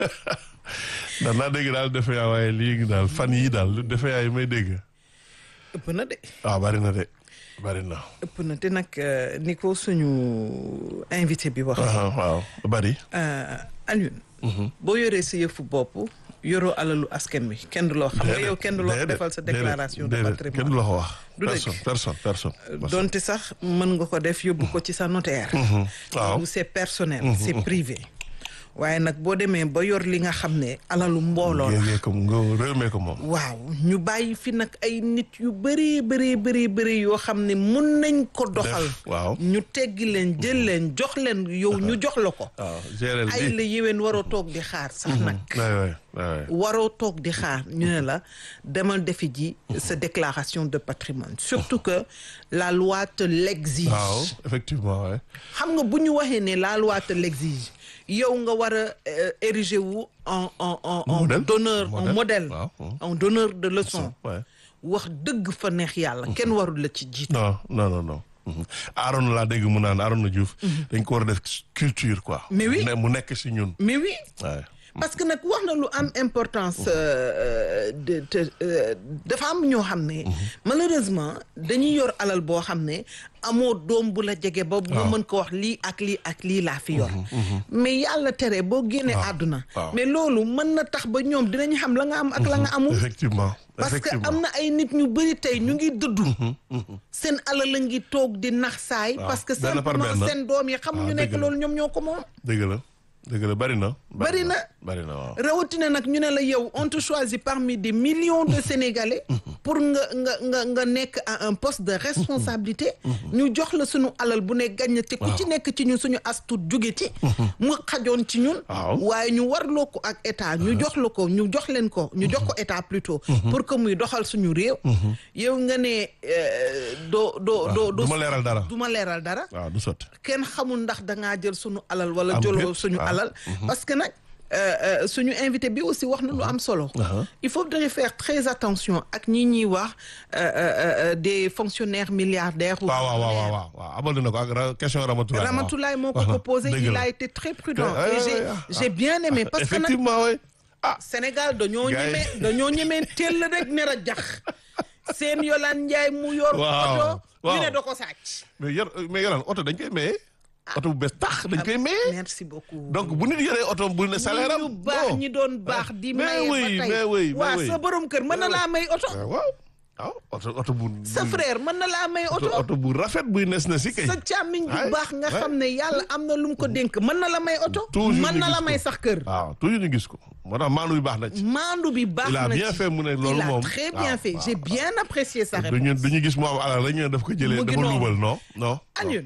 ndax naa dégg daal defe yaa waaye lii daal fan yii daal defe yaa yi may dégg ëpp na de waaw bari na de bari na ëpp na te nag euh, ni ko suñu invité bi wax waaw waaw bari Alioune boo yoree sa yëfu bopp yoroo alalu askan wi kenn du loo xam nga yow kenn du loo Déedéet, defal sa déedéet, déclaration de déedéet, kenn du patrimoine la ko wax Du dëgg. personne personne personne personne. donte sax mën nga ko def yóbbu ko ci sa notaire waaw ou c'est personnel c'est privé waaye nag boo demee ba yor li nga xam ne alalu mbooloo la géegee ko nga réew mee ko moom waaw ñu bàyyi fi nag ay nit yu bëree bëree bëri bëri yoo xam ne mun nañ ko doxal Def, waaw. ñu teggi leen jël leen jox leen yow ñu jox la ko waaw gérer ay bi la yéwén waroo toog di xaar sax nag waay waay waay waroo toog di xaar ñu ne la demal defi ji sa déclaration de patrimoine surtout que la loi te l'exige waaw effectivement waay xam nga bu ñu waxee ne la loi te l'exige yow nga war a euh, ériger wu en en en en Modèle. donneur en Modèle. modèle Waaw. en donneur de leçon waay wax dëgg fa neex yàlla kenn warul la ci jiitu non non non non Mhm. Aaron laa dégg mu naan Aaron Diouf dañ ko war a def culture quoi Mais oui. Ne- mu nekk si ñun mais oui waay parce que nag wax na lu am importance euh, de de euh, dafa am ñoo xam ne malheureusement dañuy yor alal boo xam ne amoo doom bu la jege ba bu waaw. mën ko wax lii ak lii ak lii laa fi yor mais yàlla tere boo génnee àdduna waaw. mais loolu mën na tax ba ñoom dinañ xam la nga am ak la nga amul effectivement parce que effectivement am na ay nit ñu bëri tey ñu ngi dëddu seen alal la ngi toog di nax saay Waaw, parce que benn par simplement benn. seen doom yi xamuñu waaw, nekk dëgg la. loolu ñoom ñoo ko moom dëgg la dëgg la bari na Bari na. bari na waaw rawatina nag ñu ne la yow on te choisit parmi des millions de Sénégalais pour nga nga nga nga nekk à un poste de responsabilité ñu jox la suñu alal bu ne gàññ te ku ci nekk ci ñun suñu astut jóge ci mu xajoon ci ñun Waaw. waaye ñu warloo ko ak état ñu jox la ko ñu jox leen ko ñu jox ko état plutôt pour que muy doxal suñu réew yow nga ne euh, doo doo doo du ma leeral dara du ma leeral dara waaw du sotti kenn xamul ndax dangaa jël suñu alal wala Am jëloo déet, suñu waaw. alal parce que nag euh, euh, suñu invité bi aussi wax na lu am solo Uh-huh. il faudrait faire très attention ak ñi ñuy wax euh, euh, euh, des fonctionnaires milliardaires ou waaw waaw waaw millionnaires. waaw waaw abal na ko ak ra- question Ramatoulaye waaw. Ramatoulaye moo ko Waaw, proposé dëgg il la. a été très prudent Ouais, et ouais, j'ai ouais, ah, j'ai bien aimé parce que nag effectivement oui ah Sénégal dañoo Gars yi- ñemee dañoo ñemee teel rek ne la jax seen Yolande Ndiaye mu yor Waaw, oto ñu waaw. ne da ko sàcc mais yor mais yoraan oto dañ koy maye oto bu bees tax dañ koy maye merci beaucoup donc bu nit yoree oto bu ne salaire am ñu baax ñi doon baax di mais maye oui, ba mais tey oui, mais waa oui. sa borom kër mën na laa may oto waaw waaw oto oto bu sa frère mën na laa may oto oto oto bu rafet buy nes na si kay sa càmmiñ bu Ay, baax nga ay. xam ne yàlla am na lu mu ko dénk mën na la may oto Toujours mën ñu na la gis may ko. sax kër waaw toujours ñu gis ko moo tax maanu bi baax na ci maandu bi baax il a na bien ci. fait mu ne loolu il a moom très bien waaw, fait waaw, j'ai waaw. bien apprécié sa réponse duñu duñu gis mu am alal rek ñu ne daf ko jëlee Mu ngi dafa noonu. luubal non non Alioune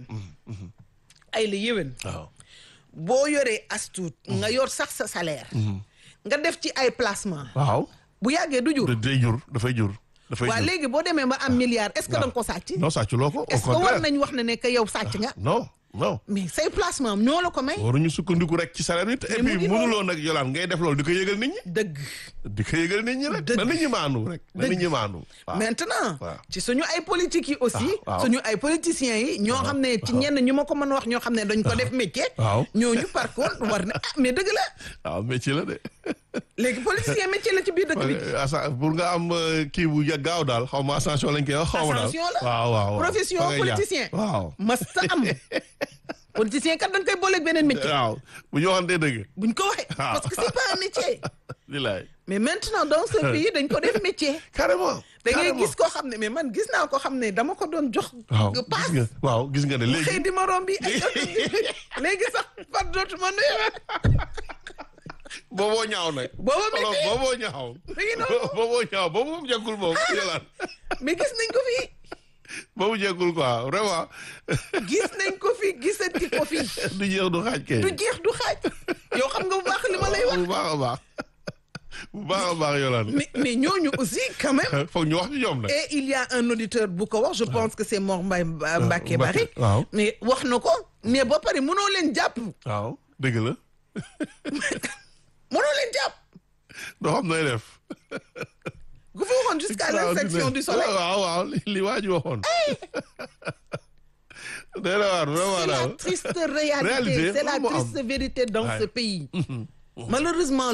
ay la yéwén waaw boo yoree astuut nga yor sax sa salaire nga def ci ay placement waaw bu yàggee du jur da- day jur dafay jur dafay waa jur léegi boo demee ba am milliard est-ce que da nga ko sàcc non sàcculoo ko au est-ce que war contraire nañ wax ne ne que yow sàcc nga non non mais say placement ñoo la ko may waruñu sukkandiku rek ci salaire bi et Mais mu puis ngi noonu. mënuloo nag yolaan ngay def loolu di ko yëgal nit ñi dëgg di ko yëgal nit ñi rek Dëgg. na nit ñi maanu rek na nit ñi maanu waaw maintenant waaw. ci suñu ay politique yi aussi waaw. suñu ay politiciens yi ñoo xam ne ci ñenn ñu ma ko mën a wax ñoo xam ne dañ ko def métier waaw. ñooñu par contre war na ah mais dëgg la waaw métier la de léegi politicien métier la ci biir dëkk bi asa pour nga am euh, kii bu ya- gaaw daal xaw ma ascension lañ koy wax xaw ma daal Ascension la. waaw waaw waaw. profession Fa ngay jaar. politicien waaw masta am politicien kat dañ koy booleeg beneen métier waaw bu ñu waxantee dëgg buñ ko waxee waaw. parce que c'est pas un métier li laay mais maintenant dans ce pays dañ ko def métier carrément da ngay carrément. gis koo xam ne mais man gis naa ko xam ne dama ko doon jox waaw paas gis nga waaw gis nga ne xëy léegi di ma romb bi ay léegi sax far dootuma nuyu booboo ñaaw nag booba alors métier booboo ñaaw mi ngi noonu booboo ñaaw boobu moom jekkul moom yolaan mais gis nañ ko fi boobu jekkul quoi vraiment gis nañ ko fi gisati ko fi du jeex du xaaj kay du jeex du xaaj yow xam nga bu baax li ma lay wax bu baax a baax bu baax a baax yolaan mais mais ñooñu aussi quand même foog ñu wax ci ñoom nag et il y a un auditeur bu ko wax je pense que c'est Mor Mbaye Mbacké Bari waaw mais wax na ko mais ba pare mënoo leen jàpp waaw dëgg la mënoo leen jàpp doo xam nooy def gu fi waxoon jusqu'à l'insection du soleil waaw waaw li li waa ji waxoon day la waar vraiment c'est la daal triste réalité Réalité, c'est la loolu moo am. triste vérité dans Ouais. ce pays malheureusement